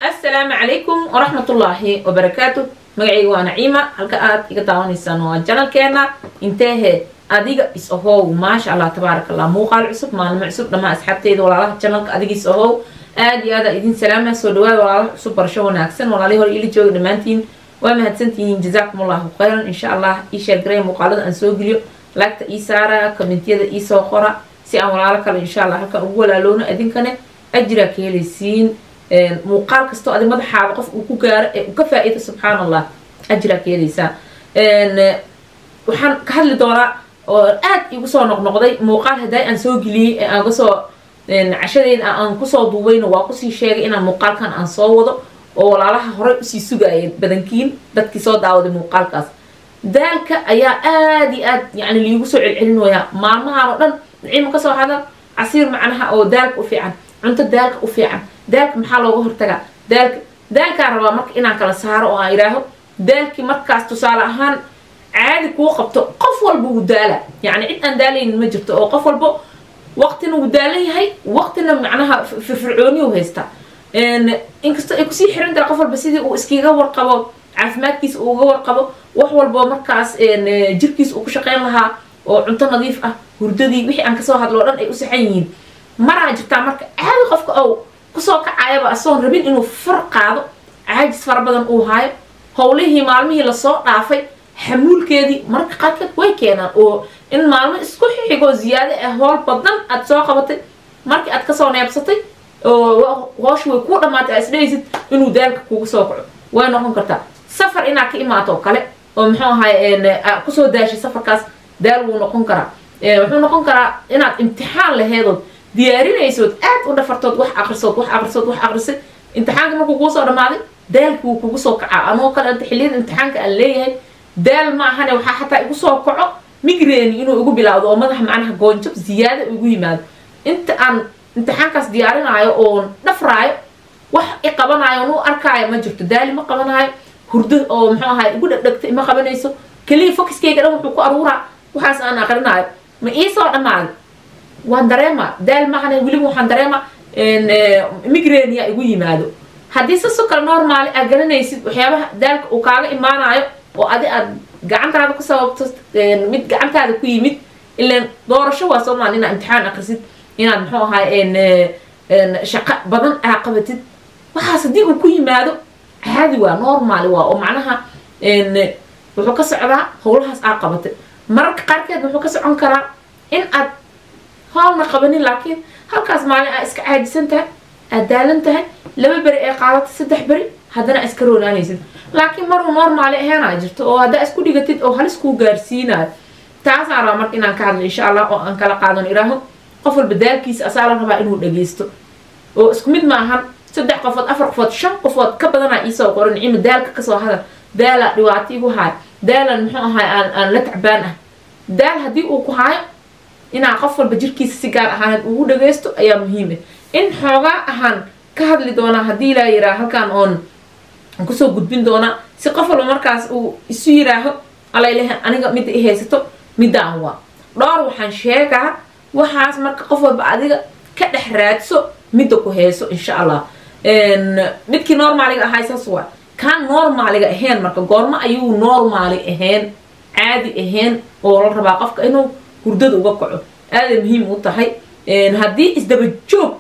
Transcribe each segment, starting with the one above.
assalaamu calaykum waraxmatullaahi wabarakaatu magacayga waa naciima halka aad iga daawanaysaan waa janalkeena inteehe adiga is ahow maasha allah tabaaraka allah muuqaal cusub maalmo cusub dhammaan asxaabteyda walaalaha janalka adiga is ahow aad iyo aada idin salaama soo dhawaada walaalaha cusub barasho wanaagsan walaalihii hore ila jooga dhammaantiin waa mahadsantihiin jazaakum allahu khayran insha allah ii sheergaray muuqaalada aan soo geliyo laagta ii saara kommentiyada ii soo qora si aan walaalo kale insha allah halkan ugu walaaloono idinkane ajiraa ka helaysiin muuqaal kastoo adi madaxaada qof uu ku gaaro ee uu ka faa-iido subxaan allah ajiraa ka helaysaa waxaan ka hadli doonaa oo aad igu soo noqnoqday muuqaal hadday aan soo geliyey ee aan kasoo cashadeyda aan kusoo duubayna waa kusii sheegay inaan muuqaalkan aan soo wado oo walaalaha horey usii sugaayeen badankiin dadkii soo daawaday muuqaalkaas daalka ayaa aada iyo aad yani liigu soo celcelinayaa maalmahan oo dhan naciima kasoo hadal casiir macnaha oo daalka u fiican cunto daalka u fiican daalka maxaa looga hortagaa daalka daalkaan rabaa marka inaan kala saaro oo aan idhaaho daalkii markaas tusaale ahaan caadi kuu qabto qof walba wuu daala yacni cid aan daalaynin ma jirto oo qof walba waqtina wuu daalan yahay waqtina macnaha firfircooniyu haystaa inkastoo ay kusii xiran tahay qof walba sidii uu iskiga warqabo caafimaadkiisa uu uga warqabo wax walbo markaas jirkiisa uu ku shaqeyn lahaa oo cunto nadiif ah hurdadii wixii aan kasoo hadlo o dhan ay u saxan yihiin maraa jirtaa marka caadi qofka ou kusoo kacayaba asoon rabin inuu far qaado caajis fara badan uu haayo howlihii maalmihii lasoo dhaafay xamuulkeedii mararka qaarkeed way keenaan oo in maalmo isku xigoo ziyaado ah howl badan aad soo qabatay markii aad kasoo neebsatay oo hooshi way kuu dhamaatay aa isdhahaysid inuu daalka kugu soo kaco way noqon kartaa safar inaad ka imaato oo kale oo muxuu ahay kusoo daashay safarkaas daal wuu noqon karaa wuxuu noqon karaa inaad imtixaan laheedood diyaarinaysood aad u dhafartood wax aqrisood wax aqrisood wax aqrisay imtixaanka markuu kuu soo dhamaaday daalki wuu kugu soo kacaa anoo kale anta xilliyada imtixaanka aan leeyahay daal ma ahane waxaa xataa igu soo kaco migreni inuu igu bilaawdo oo madaxa macnaha goonjab ziyaada igu yimaado inta aan imtixaankaas diyaarinaayo oon dhafraayo wax i qabanaayo on u arkaayo ma jirto daali ma qabanaayo hurdo oo muxuu ahay igu dhegdhegta ima qabanayso keliya fokiskeyga dhan wuxuu ku aruuraa waxaas aan aqrinaayo ma iisoo dhammaaday waan dareema daal maahane weliba waxaan dareema migrenia igu yimaado haddii sasoo kale normaali aad garanaysid waxyaabaha daalka uu kaaga imaanayo oo adi aad gacantaada ku sababto mid gacantaada ku yimid ilaan doorasho waa soomaal inaad imtixaan akrisid inaad muxuu ahay shaqo badan aa qabatid waxaas haddii uu ku yimaado caadi waa normaali waa oo macnaha wuxuu ka socdaa howlahaas aa qabatay mararka qaarkeed wuxuu ka socon karaa in aad howlna qabanin laakiin halkaas maalin aa iska caajisan tahay aad daalan tahay laba beri ee qaadatay saddex beri haddana iska roonaanaysid laakiin maruu normaali aheenaa jirto oo haddaa isku dhigatid oo halis kuu gaarsiinayo taasaan rabaa marka inaan ka hadlo insha allah oo aan kala qaadan iraaho qof walba daalkiisa asaa la rabaa inuu dhageysto oo isku mid maahan saddex qofood afar qofood shan qofood ka badanaa iisoo qoran nicima daalka kasoo hadal daalaa dhibaato igu haayo daalan muxuu ahay aan aan la tacbaan ah daal haddii uu ku haayo inaa qof walba jirkiisa si gaar ahaaneed ugu dhageysto ayaa muhiim ah in xoogaa ahaan ka hadli doonaa haddii laa yiraa halkaan oon kusoo gudbin doonaa si qof walba markaas uu isu yiraaho alaylehe aniga midda i haysato middaan waa dhowr waxaan sheegaa waxaas marka qof walba adiga ka dhex raadso midda ku hayso insha allah midkii normaaliga ahay saas waa kaan normaaliga ahayn marka goormo ayuu normaali ahayn caadi ahayn oo la rabaa qofka inuu hurdada uga kaco aaday muhiim u tahay haddii isdaba joog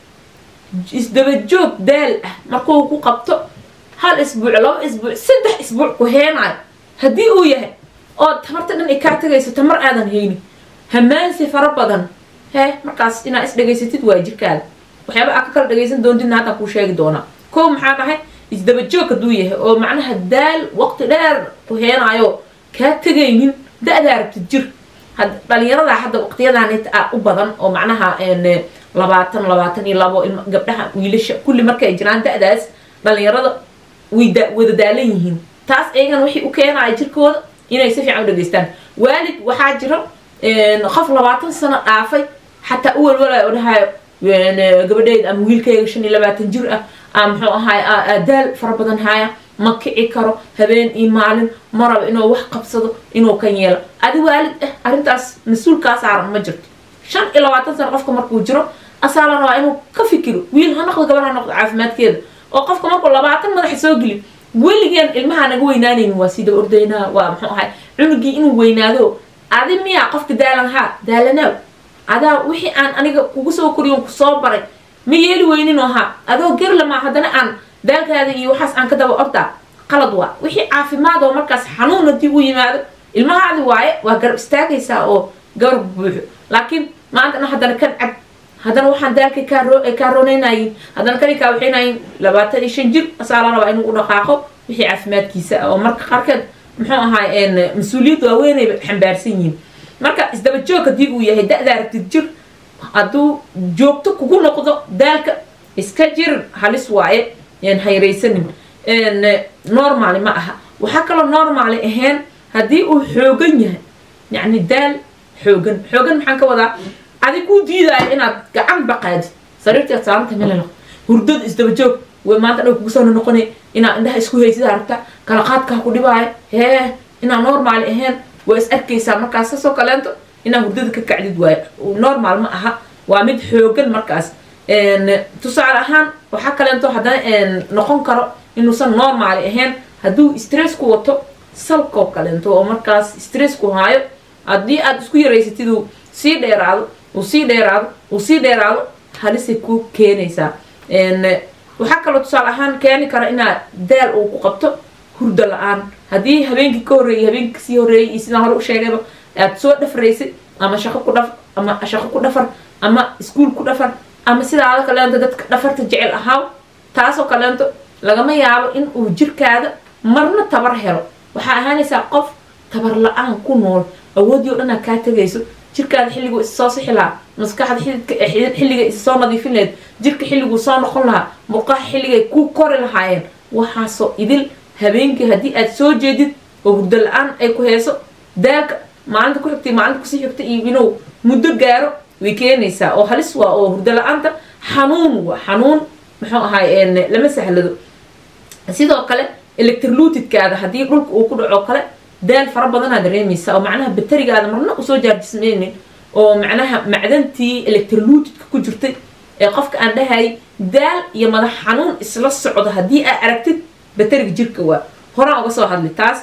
isdaba joog daal ah markuu ku qabto hal isbuuc laba isbuuc saddex isbuuc ku heenaayo haddii uu yahay oo tamarta dhan ay kaa tagayso tamar aadan haynin hamaansi fara badan hee markaas inaa is dhegaysatid waa jirkaada waxyaaba aa ka kala dhagaysan doontidna haddaan kuu sheegi doonaa kow maxaa dhahay isdaba joog hadduu yahay oo macnaha daal waqti dheer ku heenaayo kaa tegaynin da-daa rabtid jir dhalinyarada hadda waqtiyadaanit a u badan oo macnaha labaatan labaatan iyo labo gabdhaha wiilasha kulli markay jiraan da-daas dhalinyarada way wada daalan yihiin taas iyagana waxay u keenaya jirkooda inay si fiican u dhageystaan waalid waxaa jiro qof labaatan sano dhaafay xataa u walwalaya o dhahayo gabadheed ama wiilkayga shan iyo labaatan jir ah a muxuu ahaay daal fara badan haaya ma kici karo habeen iyo maalin ma rabo inuu wax qabsado inuu kan yeelo adi waalid ah arrintaas mas-uulkaa saaran ma jirto shan iyo labaatan sano qofka markuu jiro asaa la rabaa inuu ka fikiro wiil ha noqdo gabar ha noqdo caafimaadkeeda oo qofka markuu labaatan madaxa soo geli weligeen ilmaha naga weynaanaynin waa sida ordaynaa waa muxuu ahay cunugii inuu weynaado adi miyaa qofka daalan haa daalanaaw adaa wixii aan aniga kugu soo koriyon kusoo baray ma yeeli weyninoo haa adoo gerlamaa haddana aan daalkaada iyo waxaas aan ka daba ordaa qalad waa wixii caafimaad oo markaas xanuun haddii u yimaado ilmahaadi waaye waa garab istaagaysaa oo garab buuxo laakiin maantana haddana kan cad haddana waxaan daalkay kaarooneynaayin haddana kani kaawaxeynayin labaatan iyo shan jir asaa la rabaa inuu u dhaqaaqo wixii caafimaadkiisa oo marka qaarkeed muxuu ahaay mas-uuliyad waaweynayba xambaarsan yihiin marka isdaba joog haddii uu yahay da-da aragtid jir hadduu joogto kugu noqdo daalka iska jir halis waaye hayraysanin normaali ma aha waxaa kaloo normaali ahayn haddii uu xoogan yahay yacni daal xoogan xoogan maxaan ka wadaa adig kuu diidaayo inaad gacan baqaadid sariirteed saaranta melala hurdada isdaba joog way maanta dhow kugu soo noqonay inaad indhaha isku haysid aragta kala qaadkaa ku dhibaayo hee inaa normaali ahayn waa is arkaysaa markaas sasoo kaleento inaa hurdada ka kacdid waayo normaal ma aha waa mid xoogan markaas tusaale ahaan waxaa kaleento haddana noqon karo inuusan normaali ahayn hadduu stressku wato salkoo kaleento oo markaas stressku haayo haddii aad isku yaraysatid uu sii dheeraado uu sii dheeraado uu sii dheeraado halisay ku keenaysaa waxaa kaloo tusaale ahaan keeni kara inaad daal uu ku qabto hurdo la-aan haddii habeenkii ka horreeyay habeenkii kasii horreeyay iyo sidaan hore u sheegayba aad soo dhafraysid ama shaqo ku dhaf ama shaqo ku dhafar ama iskuol ku dhafar ama sidaada kaleento dadka dhafarta jecel ahaaw taasoo kaleento lagama yaabo in uu jirkaada marna tabar helo waxaa ahaanaysaa qof tabar la-aan ku nool awoodii o dhan aad kaa tegayso jirkaada xilliguu is soo sixi lahaa maskaxda xididka xilligay is soo nadiifin lahayd jirka xilliguu soo noqon lahaa murqaha xilligay ku kori lahaayeen waxaasoo idil habeenkii haddii aad soo jeedid oo hurdo la-aan ay ku heeso daalka maalinta ku xigtay maalinta kusii xigta iyo inuu muddo gaaro way keenaysaa oo halis waa oo hurdo la-aanta xanuun waa xanuun muxuu ahaay lama sahlado sidoo kale electrolutidkaada haddii dhulka uu ku dhaco kale daal fara badanaa dareemaysa oo macnaha baterigaada marna usoo jaarjismaynin oo macnaha macdantii electrolutidka ku jirtay ee qofka aan dhahay daal iyo madax xanuun isla socdo haddii aad aragtid bateriga jirka waa horaan uga soo hadlay taas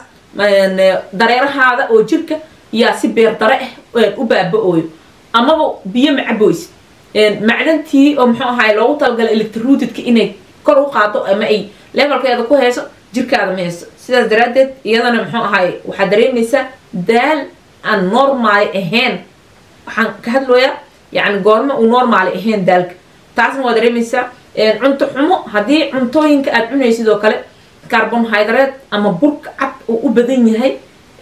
dareerahaada oo jirka yaa si beer dare ah u baaba-ooyo amaba biyo macaboysid macdantii oo muxuu ahaay loogu talagalay electrolutidka inay kor u qaado ama ay levelkeeda ku hayso jirkaada ma hayso sidaas daraaddeed iyadana muxuu ahaay waxaad dareemaysaa daal aan normaali ahayn waxaan ka hadlooyaa yacni goorma uu normaali ahayn daalka taasna waa dareemaysaa cunto xumo haddii cuntooyinka aad cunaysid oo kale carbonhydrate ama burka cad uu u badan yahay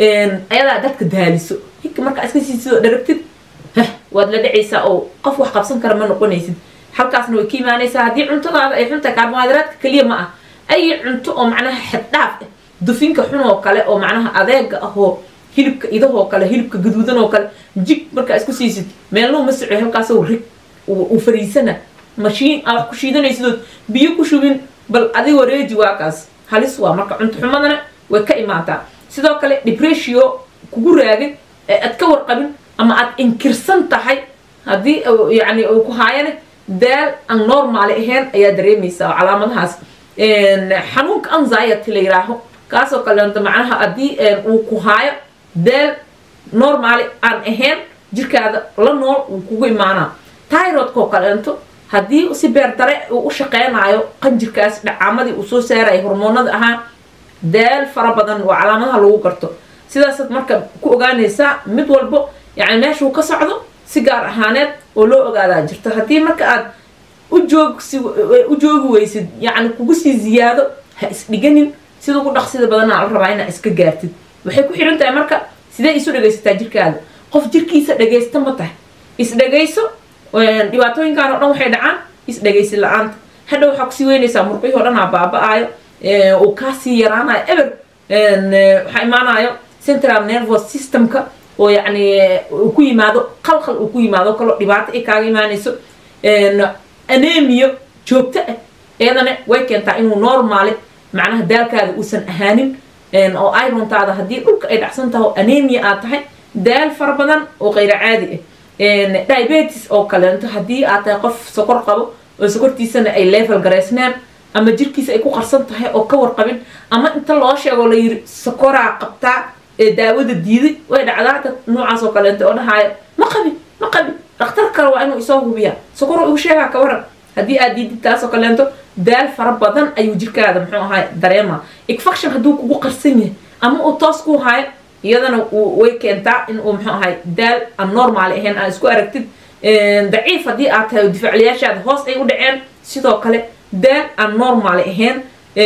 ayadaa dadka daaliso hika markaa iska siisid oo dharagtid heh waad la dhacaysaa oo qof wax qabsan kara ma noqonaysid halkaasna way ka imaanaysaa haddii cuntadaada ay xuntahay carbonhydratka keliya ma ah ay cunto oo macnaha xaddhaaf ah dufinka xun oo kale oo macnaha adeega ahoo hilibka idahoo kale hilibka gaduudan oo kale jig markaa isku siisid meelnuu ma soco halkaasoo rig uu fariisana mashiin aa wax ku shiidanaysidood biyo ku shubin bal adigoo reeji waa kaas halis waa marka cunto xumadana way ka imaataa sidoo kale depresio kugu raagay ee aad ka warqabin ama aad inkirsan tahay haddii yani uu ku haayane daal aan normaali ahayn ayaa dareemaysaa oo calaamadahaas xanuunka anxiety la yiraaho kaasoo kaleento macnaha haddii uu ku haayo daal normaali aan ahayn jirkaada la nool uu kugu imaanaa tyrodkoo kaleento haddii si beer dare uu u shaqeynayo qanjirkaas dhacaamadii uu soo saaraya hormoonada ahaa daal fara badan waa calaamadaha lagu garto sidaasaad marka ku ogaanaysaa mid walbo yani meeshuu ka socdo si gaar ahaaneed oo loo ogaadaa jirto haddii marka aad ujoogsi u joogi weysid yacni kugu sii ziyaado ha isdhiganin sida ugu dhaqsida badanaa la rabaa inaa iska gaartid waxay ku xidhan tahay marka sidee isu dhegaysataa jirkaada qof jirkiisa dhagaysta ma tahay isdhagayso dhibaatooyinkan oo dhan waxay dhacaan isdhagaysi la-aanta hadha waxaa kusii weynaysaa murqihii o dhan aa baaba-aayo uu kaasii yaraanayo eber waxaa imaanayo central nervous systemka oo yacni uu ku yimaado qalqal uu ku yimaado kaloo dhibaato ay kaaga imaanayso anemio joogto ah iyadana way keentaa inuu normaali macnaha daalkaada uusan ahaanin oo irontaada haddii dhulka ay dhacsan taho anemia aad tahay daal fara badan oo qayra caadi ah diabetes oo kaleento haddii aad tahay qof sokor qabo oo sokortiisana ay level garaysnaan ama jirkiisa ay ku qarsan tahay oo ka warqabin ama inta loo sheego la yiri sokoraa qabtaa ee daawada diiday way dhacdaa dad noocaas oo kaleenta oo dhahaayo ma qabin ma qabin dhakhtar kale waa inuu isoo hubiyaa sokoro igu sheegaa ka waran haddii aad diidid taasoo kaleento daal fara badan ayuu jirkaada muxuu ahaay dareema infection hadduu kugu qarsan yahay ama uu toos ku haayo iyadana way keentaa in uu muxuu ahaay daal aan normaal ahayn aa isku aragtid daciif haddii aad tahay difaacliyaashaada hoos ay u dhaceen sidoo kale daal aan normaal ahayn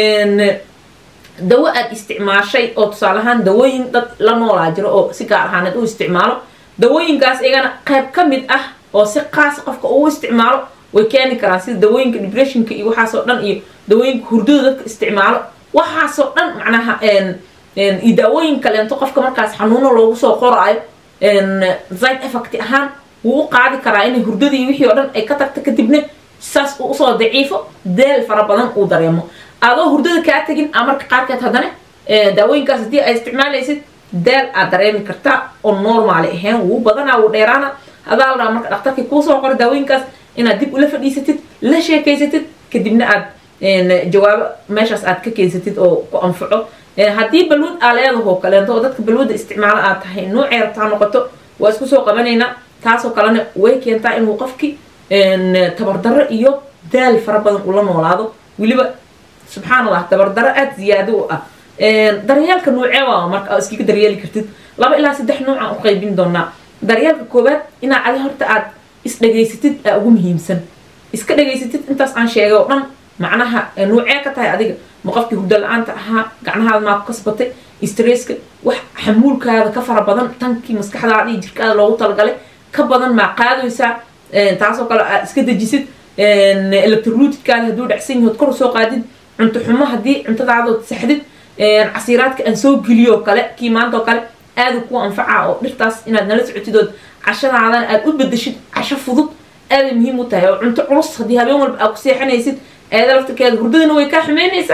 dawo aad isticmaashay oo tusaale ahaan dawooyin dad la noolaa jiro oo si gaar ahaaneed u isticmaalo dawooyinkaas iyagana qayb ka mid ah oo si qaas qofka uu isticmaalo way keeni karaan sida dawooyinka depressionka iyo waxaasoo dhan iyo dawooyinka hurdada dadka isticmaalo waxaasoo dhan macnaha iyo daawooyin kaleento qofka markaas xanuuno loogu soo qoraayo side effect ahaan wuu u qaadi karaa inay hurdadii wixii oo dhan ay ka tagta kadibna saas uu usoo daciifo daal fara badan uu dareemo adoo hurdada kaa tegin a marka qaarkeed haddana daawooyinkaas haddii ay isticmaalaysid daal aad dareemi kartaa oo normaali ahayn wuu badanaa wuu dheeraana hadaa la dhaha marka dhakhtarkii kuusoo qora daawooyinkaas inaad dib ula fadhiisatid la sheekaysatid kadibna aad jawaabo meeshaas aad ka keensatid oo ku anfaco haddii balwad aa leedahoo kaleento oo dadka balwadda isticmaalo aad tahay noocay rabtaa noqoto waa isku soo qabanaynaa taasoo kalena way keentaa inuu qofki tabardarro iyo daal fara badan ula noolaado weliba subxaan allah tabardaro aada ziyaado u ah daryeelka noocee waa marka iskaga daryeeli kartid laba ilaa saddex noocaan u qaybin doonaa daryeelka koowaad inaa adi horta aad isdhegaysatid aa ugu muhiimsan iska dhegaysatid intaas aan sheegay oo dhan macnaha noocee ka tahay adiga ma qofkii hurdo la-aanta ahaa gacnahaada maa ku kasbatay stresska wax xamuulkaada ka fara badan tankii maskaxdaada iyo jirkaada loogu talagalay ka badan maa qaadaysaa taasoo kale aad iska dejisid electrolutidkaada hadduu dhacsan yahood kor usoo qaadid cunto xumo haddii cuntadaadood saxdid casiiraadka aan soo geliyo kale kii maanta oo kale aadu ku anfacaa oo dhirtaas inaad nala socotid ood cashadaadana aad u bedeshid casho fudud aaday muhiim u tahay oo cunto culus haddii habeen walba aad ku seexanaysid eeda laftirkeeda hurdadana way kaa xumeynaysaa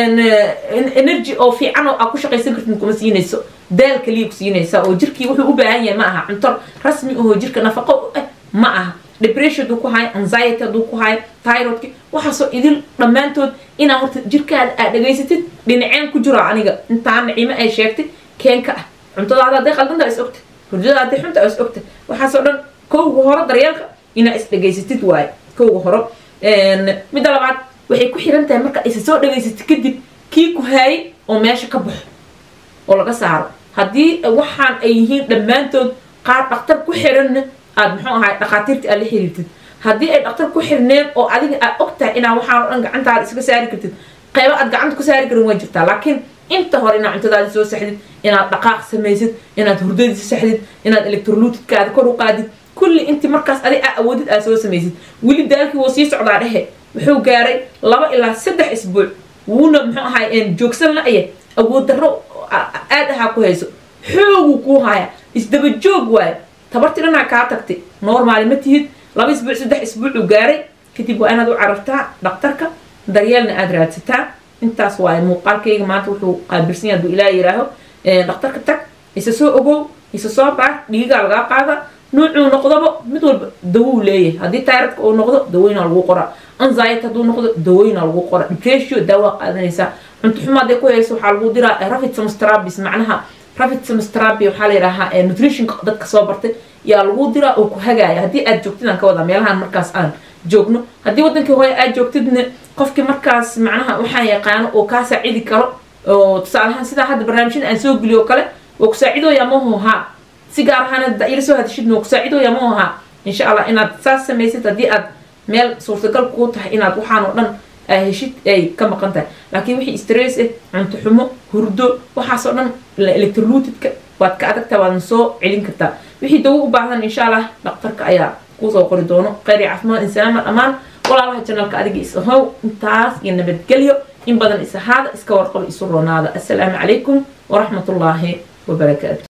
energy oo fiican oo aad ku shaqaysan kartid kuma siinayso daal kaliya ku siinaysa oo jirkii wuxuu u baahan yahay ma aha cunto rasmi ahoo jirka nafaqo ah ma aha depression hadduu ku hayo anxiety hadduu ku hayo tyrodki waxaasoo idil dhammaantood inaa horta jirkaada aad dhegaysatid dhinaceen ku jiro aniga intaa nacimo ay sheegtay keenka ah cuntadaada hadday qaldanta is ogta hurdada hadday xunta is ogta waxaasoo dhan kowga horo daryeelka inaa is dhegaysatid waaye kowga horo midda labaad waxay ku xiran tahay marka isa soo dhegaysatid kadib kii ku haayay oo meesha ka baxo oo laga saaro haddii waxaan ay yihiin dhammaantood qaar dhaktar ku xiranna aad muxuu ahay dhakhaatiirta aad la xiriirtid haddii ay dhaktar ku xirneen oo adiga aad og tahay inaa waxaan o dhan gacantaada iska saari kartid qaybo aad gacanta ku saari karin waa jirtaa laakiin inta hore inaad cuntadaada soo saxdid inaad dhaqaaq samaysid inaad hurdadiisa saxdid inaad electrolutidkaada kor u qaadid kulli intii markaas adig aa awoodid aad soo samaysid weli daalkii wuu sii socdaa dhehe wuxuu gaaray laba ilaa saddex isbuuc wuuna muxuu ahay joogsan la-ya awood darro aad ahaa ku hayso xooguu kuu haya isdaba joog waayo tabartii dhanaa kaa tagtay normaali ma tihid laba isbuuc saddex isbuucuu gaaray kadib waa inaad u carartaa dhaktarka daryeelna aada raadsataa intaas waaye muuqaalkayga maanta wuxuu qaabilsan yahay hadduu ilaa yihaaho dhaktarka tag isa soo ogow isa soo baar dhiigaa lagaa qaada nuucuu noqdoba mid walba dawou leeyahay haddii tayradka uu noqdo dawooyinaa lagu qoraa anxiety hadduu noqdo dawooyinaa lagu qoraa depression daawaa qaadanaysaa cunto xumo hadday ku hayso waxaa lagu diraa rafid samstrabis macnaha rafid samstrabi waxaa la yidhaahaa nutritionka dadka soo bartay yaa lagu diraa oo ku hagaaya haddii aad joogtid aan ka wadaa meelahan markaas aan joogno haddii wadankii hooye aad joogtidna qofkii markaas macnaha waxaan yaqaano oo kaa saacidi karo oo tusaalahaan sidaa hadda barnaamijyada aan soo geliyo kale waa kusaacidooya mahu ahaa si gaar ahaan ila soo hadashidna waa kusaacidooya mahu ahaa insha allah inaad saas samaysid haddii aad meel suurtagal kuu tahay inaad waxaan oo dhan heshid ay ka maqan tahay laakiin wixii stress ah cunto xumo hurdo waxaasoo dhan electrolutidka waad ka adagtaa waadna soo celin kartaa wixii dawo u baahdan insha allah dhaktarka ayaa kuusoo qori doono kheyr iyo caafimaad insalaama dhammaan walaalaha janalka adiga is ahow intaas iyo nabadgelyo in badan is ahaada iska warqabo isu roonaada assalaamu calaykum waraxmatullaahi wabarakaatu